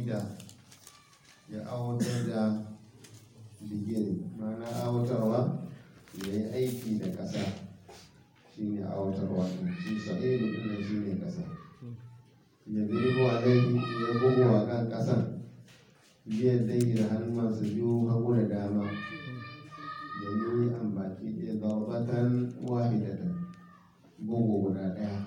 da ya awatar da bigire ma'ana awatarwa ya yi aiki da ƙasa shine awatarwa shi sa'idu ɗin shi ne ƙasa ya zirgo a laifi ya bugu a kan ƙasan biyan dai da hannunsa biyu hagu da dama ya yi an baki ɗaya zarbatan wahidatan bugu guda ɗaya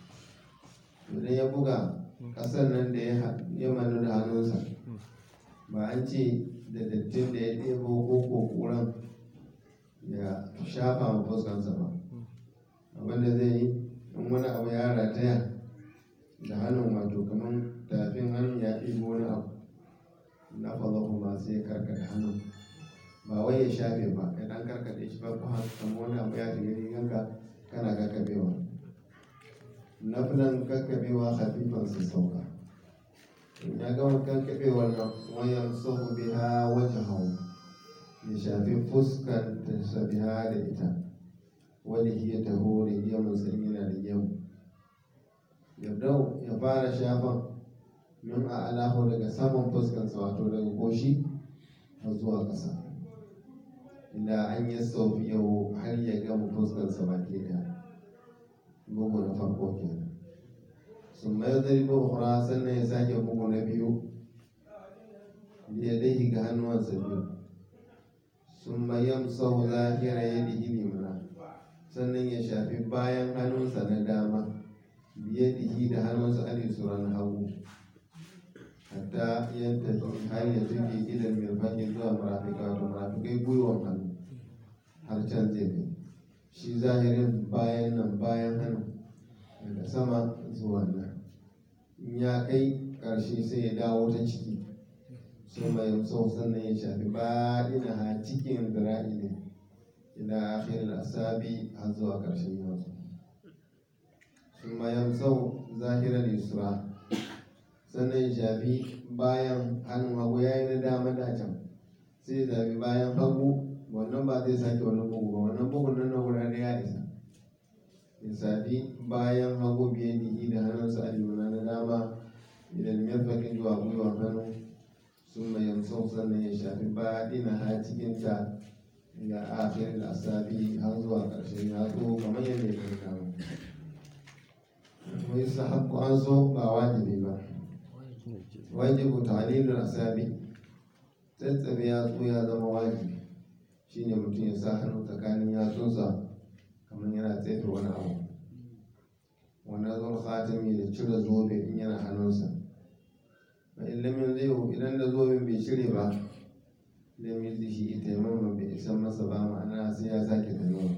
idan ya buga ƙasar nan da ya manu da hannunsa ba an ce da dattin da ya ɗebo ko ƙuran ya shafa ma fuskansa ba abinda zai yi in wani abu ya rataya da hannun wato kamar tafin hannun ya ɗebo wani abu na fazahu ma sai ya karkata hannun ba wai ya shafe ba ya ɗan karkata shi farko haka kamar wani abu ya shiga riganka kana kakkabewa na filan kakkabewa hafifan su sauka ya gama kakkabewa nan wayan sahu biha wajen hau ya shafi fuskar ta sabiha da ita wani hiya taho da gemun sanyi na da gemu yabdau ya fara shafan min a alahu daga saman fuskarsa wato daga goshi har zuwa ƙasa inda an yi saufi yau har ya gama fuskarsa baki ɗaya bugu na farko kenan sun mai zarbi ukura sannan ya sake bugu na biyu ya dai ga hannuwansa biyu sun bayan sau zahira ya dihi limana sannan ya shafi bayan hannunsa na dama biye dihi da hannunsa alisuran hagu hatta yan tafi har ya tuke idan mirfakin zuwa marafika wato marafikai gwiwan hannu har can zai kai shi zahirin bayan nan bayan hannu daga sama zuwa nan in ya kai ƙarshe sai ya dawo ta ciki sun mai sau sannan ya shafi baɗina ha cikin zira'i ne ila akhir asabi har zuwa ƙarshen yatsu sun mai sau zahirar yusra sannan ya shafi bayan hannun hagu ya yi na dama da can sai ya zafi bayan hagu wannan ba zai sake wani bugu ba wannan bugun nan na guda ya isa ya shafi bayan hagu biye dihi da hannunsa a limana na dama idan mirfakin zuwa gwiwa hannu sun mai yamsau sannan ya shafi baɗina ha cikinta ga akhir asabi har zuwa ƙarshen yatsu kamar yadda ya kai kama wai sahabbu an so ba wajibi ba wajibu ta'lilul asabi tsatsabe yatsu ya zama wajibi shine mutum ya sa hannu tsakanin yatsunsa kamar yana tsefe wani abu wannan zuwa khatimi da cire zobe in yana hannunsa fa in lam yanzihu idan da zoben bai cire ba lam yanzihi taimama bai isan masa ba ma'ana sai ya sake taimama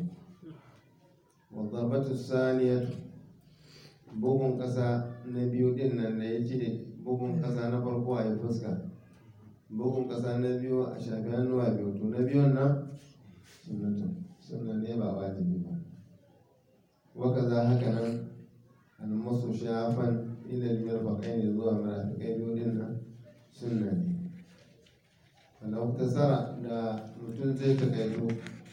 wa dhabatu saniyatu bugun kasa na biyu din nan da ya ce bugun kasa na farko a yi fuska bugun kasa na biyu a shafi hannuwa biyu to na biyun nan sunnatun sunna ne ba wajibi ba waka za haka nan almasu shafan ilal mirfaqai ne zuwa marafikai biyu din nan sunna ne walau tasara da mutum zai takaitu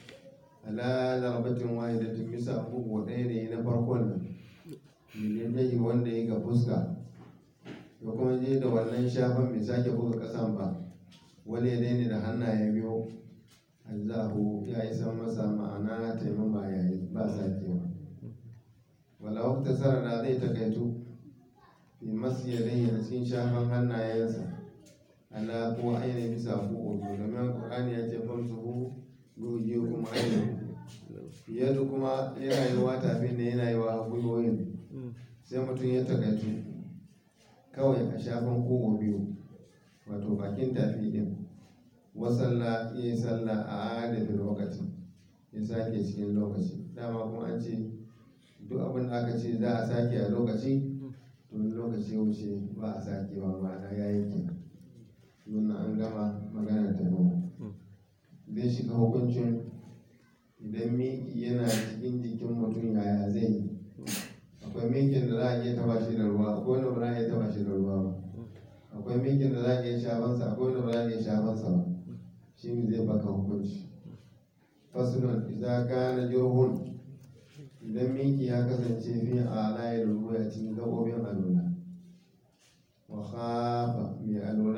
ala zarbatin wahidatin bisa bugu ɗaya ne na farkon nan milin dai wanda ya ga fuska ya kuma je da wannan shafan bai sake buga kasan ba wani ya daina da hannaye biyu azahu ya yi san masa ma'ana taimama ya yi ba sakewa wala wakta sara da zai takaitu fi masu yadda a cikin shafan hannayensa ala ko ainihin bisa ko ojo domin ƙur'ani ya ce famsu hu goge kuma ainihin yadda kuma yana yi wa tafin da yana yi wa gwiwoyin sai mutum ya takaitu kawai a shafan kogo biyu wato bakin tafi din wasalla ya yi sallah a adadin lokaci ya sake cikin lokaci dama kuma an ce duk abin da aka ce za a sake a lokaci to lokaci wuce ba a sake ba ma'ana ya yi ke nuna an gama magana ta zai shiga hukuncin idan miki yana cikin jikin mutum yaya zai yi akwai mikin da za a iya taba shi da ruwa akwai wanda ba za a iya taba shi da ruwa ba akwai mikin da za a iya shafansa akwai wanda ba za a iya shafansa ba shi ne zai baka hukunci fasulun idan kana jirhun idan miki ya kasance fi a layar ruwa a cikin gabobin alula wa khafa mai alula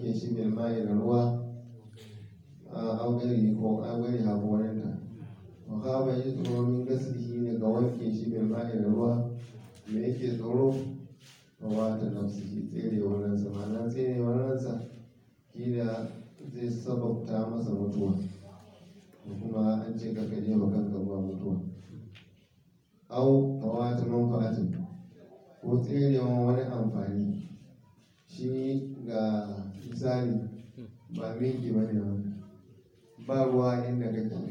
wanke shi bil mai da ruwa a augari ko augari hakorinta wa kaba yi tsoro min gaslihi daga wanke shi bil mai da ruwa me yake tsoro wa wata nafsihi tsere wannan ma'ana tsere wannan kila zai sababta masa mutuwa ko kuma an ce ka kaje wa kanka zuwa mutuwa au tawata manfa'atin ko tserewa wani amfani shi ga misali ba miki ba ne ba ruwa inda kake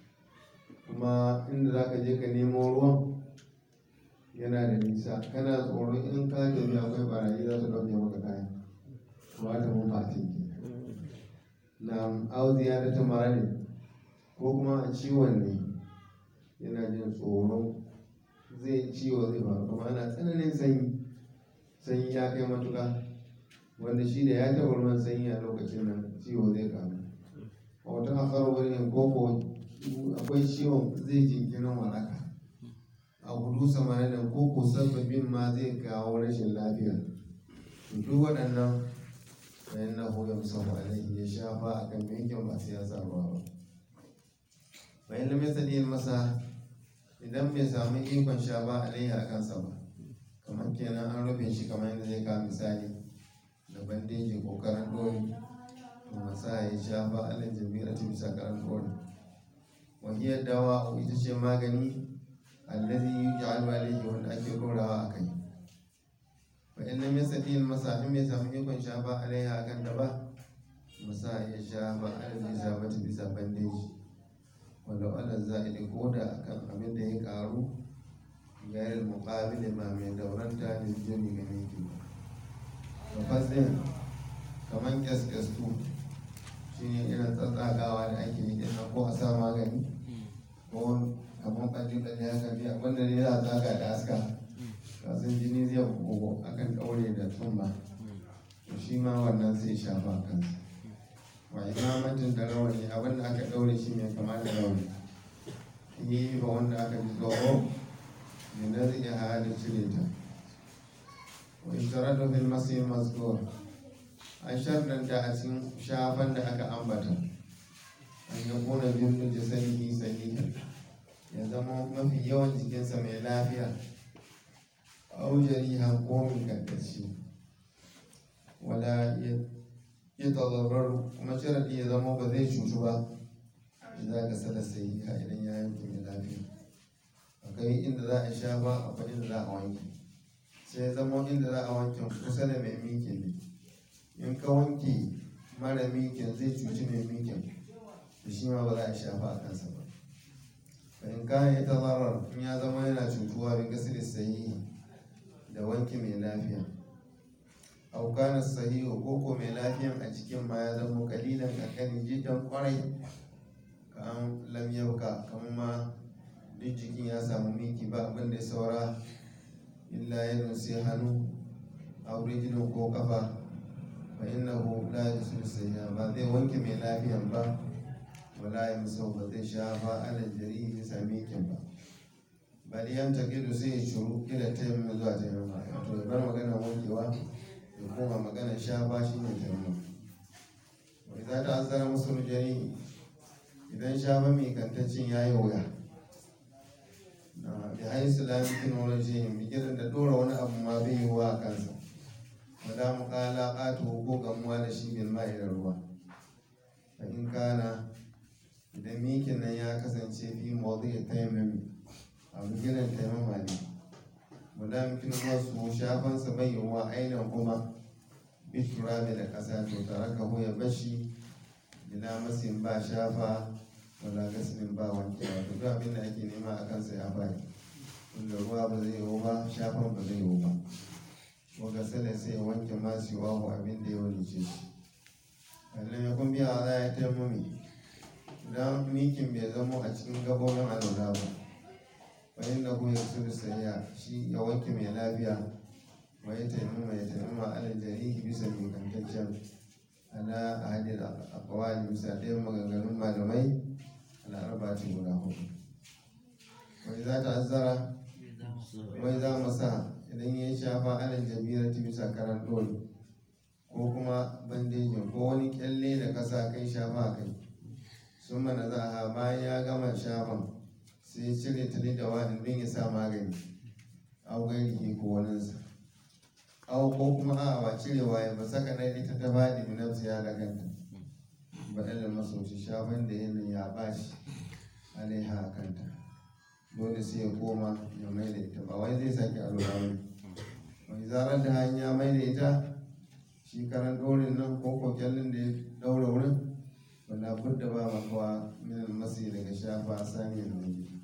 kuma inda za ka je ka nemo ruwan yana da nisa kana tsoron in ka tafi akwai barayi za su ɗauke maka kaya tawata manfa'atin na auziya da ta mara ne ko kuma a ciwon ne yana jin tsoro zai ciwo zai faru kuma ana tsananin sanyi sanyi ya kai matuka wanda shi da ya taɓa ruwan sanyi a lokacin nan ciwo zai kamu a wata akar wurin koko akwai ciwon zai jinkirin waraka a hudu samanin da koko sababbin ma zai kawo rashin lafiya duk waɗannan bayan na hoga musamman alaihi ya shafa a kan yankin ba sai ya sa ruwa ba bayan da mai sadi masa idan bai samu ikon sha ba alaihi a kansa ba kamar kenan an rufe shi kamar yadda zai kawo misali da bandeji ko karan dori to masa ya shafa alal jami'a ta bisa karan dori wahiyar dawa ita ce magani allazi yuj'alu alayhi wanda ake dorawa a kai fa in lam yastati al masa in bai samu ikon shafa alaiha kan da ba masa ya shafa alal isabati bisa bandeji wanda ala za'ili ko da akan abin da ya karu gayar muqabili ba mai dauranta da jini ga miki ba fasin kamar kyaskyasku shi ne irin tsatsagawa da ake yi ɗin ko a sa magani ko kamar ɓalli ɓalli haka biya wanda ne za a zaga da aska kasan jini zai bugu akan ɗaure da tumba to shi ma wannan sai shafa kansa wa imamatin da rawani abin da aka ɗaure shi mai kama da rawani yi ba wanda aka ji tsoro da na zai hada cire ta wa isharatu fil masih mazkur an sharɗanta a cikin shafan da aka ambata an yi kuna birnin jasadihi sahihan ya zama mafi yawan jikinsa mai lafiya aujari hankomin kankaci wala ya tazarrar kuma sharaɗi ya zama ba zai cutu ba idan ka sada sahiha idan ya yanke mai lafiya akwai inda za a shafa akwai inda za a wanke sai zama inda za a wanke kusa da mai mikin ne in ka wanke mara mikin zai cuci mai mikin da shi ma ba za a shafa a kansa ba in ka yi tazarar in ya zama yana cutuwa bin gasir sahihi da wanke mai lafiya aukana sahihu ko ko mai lafiyan a cikin ma ya zama kalilan kankani jidan kwarai ka an lam yabka kamar ma duk jikin ya samu miki ba abin da ya saura illa ya sai hannu a rijinin ko kafa fa innahu la yusul sayya ba zai wanke mai lafiyan ba wala ya musau ba zai sha ba ala jari ya sami kin ba bali yan taqidu sai ya shuru ila tayyamma zuwa tayyamma to ya bar magana wankewa ya koma magana sha ba shine tayyamma wa idza ta'azzara musul jari idan sha ba mai kantaccin yayi wuya bi haisu la yumkin wajhihim bigiran da dora wani abu ma bai yi wa kansa wala muqala qatu ko gamuwa da shi bil ma'i da ruwa fa in kana idan mikin nan ya kasance fi mawdi tayammum a bigiran tayammuma ne wala yumkin wasu shafan sa bai yi wa ainihin kuma bi turabi da kasa to taraka ya bashi bila masin ba shafa wala gaslin ba wanke ba duk abin da ake nema a kansa ya bari wanda ruwa ba zai yiwu ba shafan ba zai yiwu ba ko gasala sai ya wanke masu wahu abin da ya walice shi wannan ya kun biya za ya taimami idan mikin bai zamo a cikin gabobin alwala ba bayan da ku ya su sayya shi ya wanke mai lafiya wa ya taimama ya taimama alal jarihi bisa mikantaccen ana ahadin akwai bisa ɗayan maganganun malamai al'arba ce guda hudu wani za ta azara wai za mu sa idan ya shafa alal jabira ta bisa karan dole ko kuma bandejin ko wani kyalle da kasa kai shafa a kai sun mana za a bayan ya gama shafan sai ya cire ta da wani don ya sa magani au gairi ko waninsa au ko kuma a ba cirewa ya ba saka na ita ta faɗi bi nafsi ya da kanta ba da masauci shafan da yanayi ya bashi alaiha a kanta dole sai ya koma ya mai da ita ba wai zai sake alura wani mai zarar da hanya mai da ita shi karan ɗorin nan ko kokyallin da ya ɗaura wurin wanda budda ba makawa min almasi daga shafa sani da waje